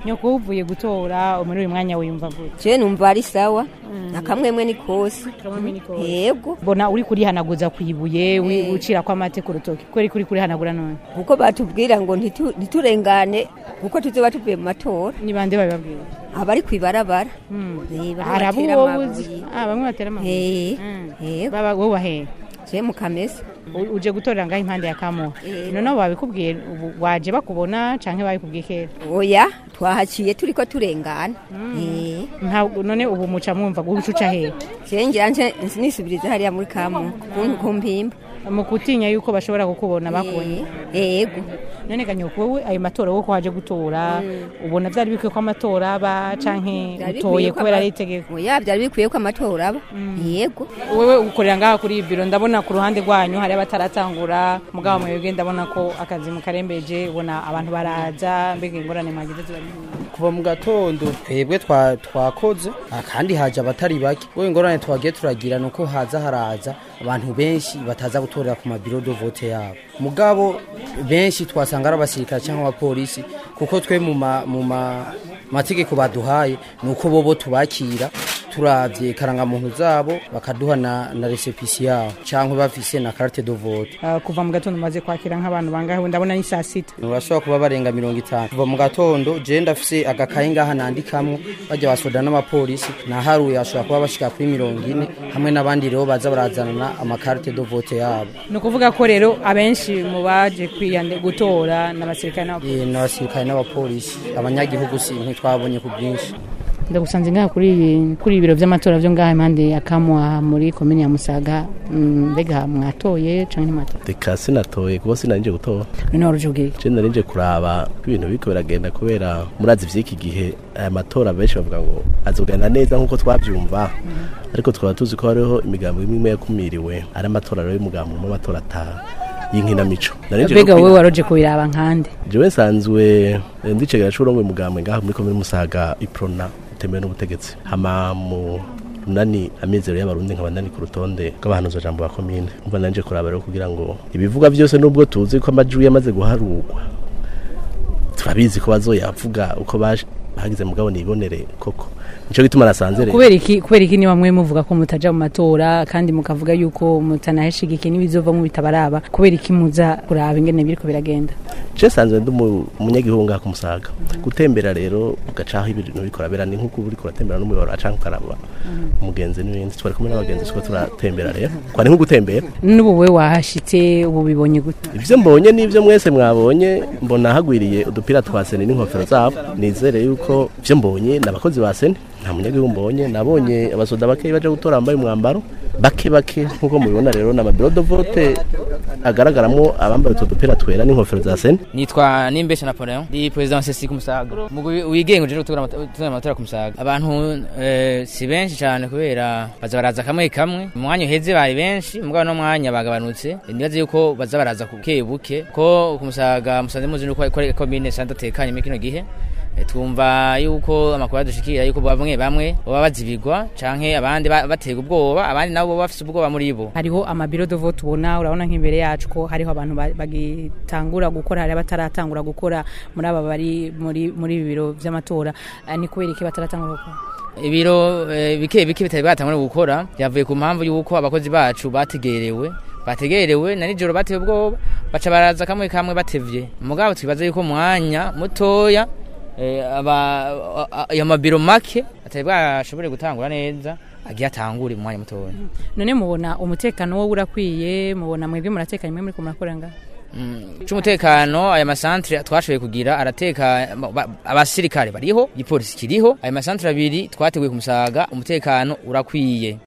nyoko uvuye gutora muri uyu mwanya wiyumva gute je numva ari sawa akamwemwe ni kose yego mbona uri kurihanaguza ku ibuye wi- ucira ko amate ku rutoki kweri kuri kurihanagura none kuko batubwira ngo ntitu- ntiturengane kuko tuzoba tuvuye mu matora ni bande babibabwira abari kwibarabara Eh, bamwe hari abo batera wowe amabuye. uzi ah bamwe batera amabuye Eh, Mm. yego baba wowe wahe je mu kamesa U- uje gutorera ngaho impande ya kamuha Eh. noneho babikubwiye ubu waje bakubona canke babikubwiye kera oya twahaciye turiko turengana Eh, nta none ubu muca mwumva gucuca hehe je ngira nje nisubiriza hariya muri kamu kuntu kumpimba mu gutinya yuko bashobora kukubona bakubonye Eh, yego none ganyoko wowe ayo matora wowe ko waje gutora ubona vyari bikwiye ko amatora aba canke Vyari utoye bikwiye ko kubera ama- ari itegeko oya byari bikwiye ko amatora aba yego wewe ukorera ngaha kuri iyi biro ndabona ku ruhande rwanyu hari abataratangura mugabo mwebwe ndabona ko akazi mukarembeje ubona abantu baraza mbega ingorane mwagize ziba ari nyinshi. kuva mu gatondo twebwe twa- twakoze ah, kandi haje abatari bake we ingorane twagiye turagira ni uko haza haraza abantu benshi bataza gutorera ku mabiro do vote yabo mugabo benshi twasanga ari abasirikare cyangwa abapolisi kuko twe mu ma- mu ma- mategeko baduhaye ni uko bobo tubakira turavye karangamuntu zabo bakaduha na, na resepisi yabo cyangwa bafise na carte de vote Ah, kuva mu gatondo maze kwakira nk'abantu bangahe ubu ndabona ni saa sita bashobora kuba barenga mirongo itanu kuva mu gatondo je ndafise agakaye ngaha nandikamwo bajya basoda n'abapolisi naharuye bashobora kuba bashika kuri mirongo ine hamwe n'abandi rero baza barazanana amakarite do vote yabo ni ukuvuga ko rero abenshi mu baje kwiyande gutora n'abasirikare n'abapolisi Eh, n'abasirikare n'abapolisi abanyagihugu si ntitwabonye ku bwinshi ndagusanze ngaha kuri iyi- kuri ibiro by'amatora byo ngaha impande ya kamwa muri komini ya musaga Mm, mbega mwatoye canke ntimwatoye reka sinatoye kuko sinarije gutora none waruje ubwira je narije kuraba ko ibintu biriko biragenda kubera murazi vy'iki gihe aya matora benshi bavuga ngo azogenda neza nk'uko twavyumva ariko twaba tuzi ko hariho imigambo imwe imwe yakumiriwe ari amatora rero y'umugambo umwe amatora ata y'inkinamico Narije mbega rero wowe kwina- waroje kubiraba nkande jewe nsanzwe eh, ndicegera c'urongo umugambo ngaha muri komine musaga iprona utemewe n'ubutegetsi hama mu runani amizero y'abarundi nkaba ndani ku rutonde rw'abahanuza jambo ba komine umva nanje kuraba rero kugira ngo ibivuga byose nubwo tuzi ko amajwi yamaze guharurwa turabizi ko bazoyavuga uko baje bagize mugabo nibonere koko nico gituma nasanze rero kubera iki kubera iki niba mwe muvuga ko mutaja mu matora kandi mukavuga yuko mutanaheshigikiye n'ibizovamo bitabaraba kubera iki muza kuraba ingene biriko biragenda je sanzwe ndi umu- umunyagihugu ngaha ku musaga gutembera rero ugacaho ibintu bikora bera ni nk'uko uriko uratembera n'umuyoboro acanka ukaraba umugenzi n'ibindi twari kumwe n'abagenzi tuko turatembera rero kwari nko gutembera n'ubu we wahashitse ubu bibonye gute ivyo mbonye n'ivyo mwese mwabonye mbona hagwiriye udupira twa seni n'inkofero zabo nizere yuko ivyo mbonye ni abakozi ba seni nta munyagihugu mbonye nabonye abasoda bakeyi baje gutora bambaye umwambaro bake bake nk'uko mubibona rero ni amabiro de vote agaragaramo abambaye utwo dupira twera n'inkofero za seni nitwa nimbesha napoleon ndi perezida wa sesi ku musaga mugwi wigenga uje gutegura amata- gutegura amatora ku musaga abantu eh, si benshi cyane kubera baza baraza kamwe kamwe mu mwanya uheze bari benshi mugabo no mwanya bagabanutse nibaze yuko baza baraza ku buke buke ko ku musaga musanze muzi nuko ko komine santa tekanye muri kino gihe Eh, twumva yuko amakuru adushikira yuko bamwe bamwe baba bazibigwa canke abandi ba- batega ubwoba abandi nabo baba bafise ubwoba muri bo hariho amabiro de vote ubona urabona nk'imbere yacu ko hariho abantu ba- bagitangura gukora hari abataratangura gukora muri aba bari muri muri ibi biro by'amatora Eh, ni kubera iki bataratangura gukora ibiro eh, bike bike bitari batangura gukora byavuye ku mpamvu y'uko abakozi bacu bategerewe bategerewe na nijoro batewe ubwoba baca baraza kamwe kamwe batevye mugabo twibaza yuko mwanya mutoya eh, aba a- a- ayo mabiro make atari bwashobore gutangura neza agiye atangure mu mwanya mutoya none mubona umutekano wo urakwiye mubona mwebwe muratekanye mwe muri ko murakora ngaha c'umutekano aya masantre twashoboye kugira arateka ba- abasirikare bariho igipolisi kiriho aya masantre abiri twateguye ku musaga umutekano urakwiye